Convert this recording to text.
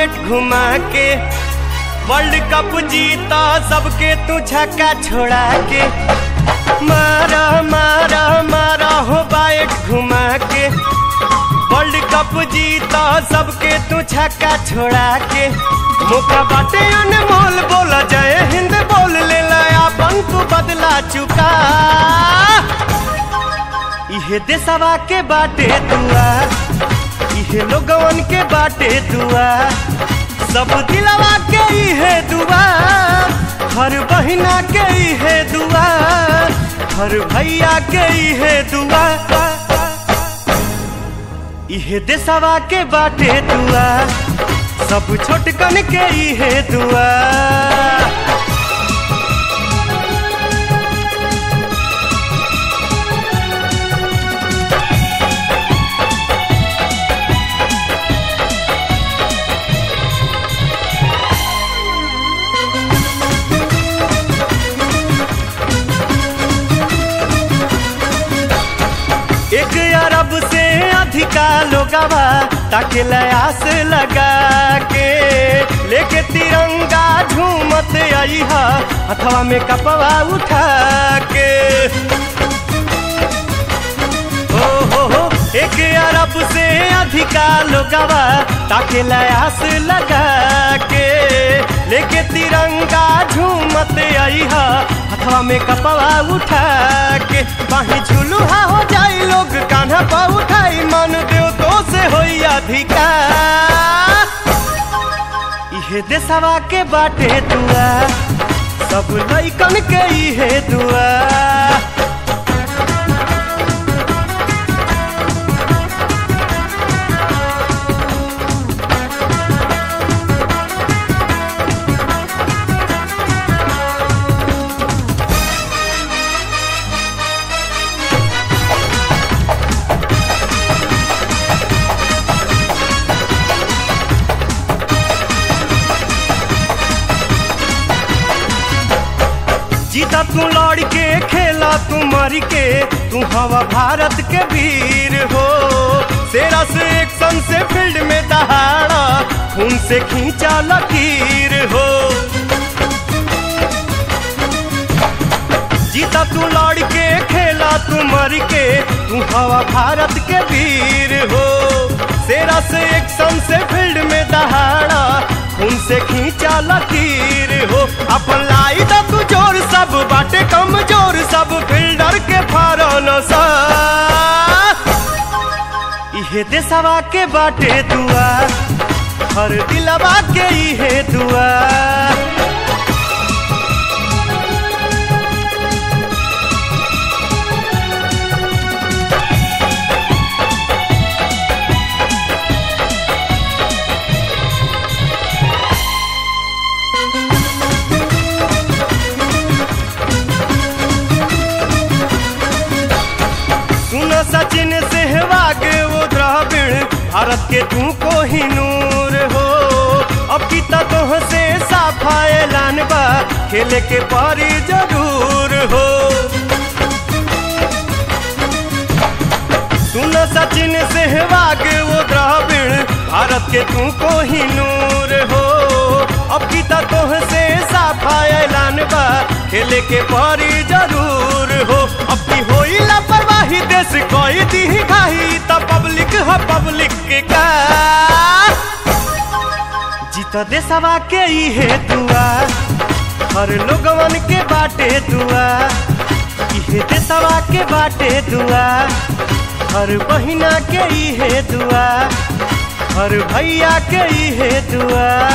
bat घुमा के world cup जीता सबके तू छक्का छोड़ा के मारा मारा मारा हो बैट घुमा के वर्ल्ड कप जीता सबके तू छक्का छोड़ा के मौका बाटे अनमोल बोला जय हिंद बोल ले अपन तू बदला चुका इहे देशवा के बाटे दुआ इहे लोगवन के बाटे दुआ सब दिलवा के इहे दुआ हर बहिना के इहे दुआ हर भैया के इहे दुआ इहे देशवा के बाटे दुआ सब छोटकन के इहे दुआ एक अरब से अधिका लोगवा ताके लयास लगा के लेके तिरंगा झूमत आई हा हथवा में कपवा उठा के हो हो हो एक अरब से अधिका लोगवा ताके लयास लगा के लेके तिरंगा झूमत आई हा हथवा में कपवा उठा के बाही झुलुहा हो जाई लोग कान्हा पा उठाई मन देव तो से होई अधिकार इहे देशवा के बाटे दुआ सब लइकन के इहे दुआ जीता तू लड़ के खेला तू मर के तू हवा भारत के वीर हो सेरा से एक्शन से फील्ड में दहाड़ा खून से खींचा लकीर हो जीता तू लड़ के खेला तू मर के तू हवा भारत के वीर हो सेरा से एक्शन से फील्ड में दहाड़ा खून से खींचा लकीर हो अपन लाई दा तू जोर सब बाटे कमजोर सब फील्डर के फारन सा इहे देशवा के बाटे दुआ हर दिलवा के इहे दुआ सुनो सचिन सहवाग वो द्रविड़ भारत के तू को ही नूर हो अब की तोह से साफा ऐलान बा खेले के पारी जरूर हो सुनो सचिन सहवाग वो द्रविड़ भारत के तू को ही नूर हो अब की तोह से साफा ऐलान बा खेले के पारी जरूर हो अपनी होई लापरवाही देश कोई दी खाही त पब्लिक है पब्लिक के का जीत देशवा के इहे दुआ हर लोगवन के बाटे दुआ इहे देशवा के बाटे दुआ हर बहिना के इहे दुआ हर भैया के इहे दुआ